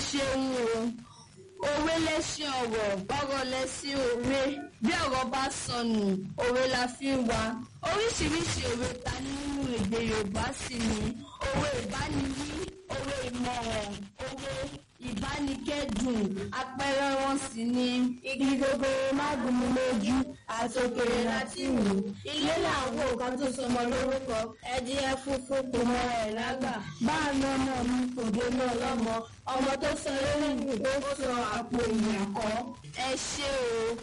ṣeun o òwe lẹ́sìn ọ̀rọ̀ ọ̀rọ̀ lẹ́sìn òwe bí ọ̀rọ̀ bá sọnù òwe la fi ń wá oríṣiríṣi òwe ta ní nínú èdè yorùbá sì ni òwe ìbániwí òwe ìmọ̀ràn òwe ìbánikẹ́dùn àpẹẹrẹ wọn sì ni igi gogoro má gún mi lójú àtòkèrè láti wù ilé làwọn òkan tó sọmọ lórúkọ ẹdíyẹ funfun kò mọ ẹ lágbà báàmì ọmọ mi kò dé náà lọmọ ọmọ tó sọ lórí ìgbò ó sọ àpò ìyàkọ ẹ ṣé o.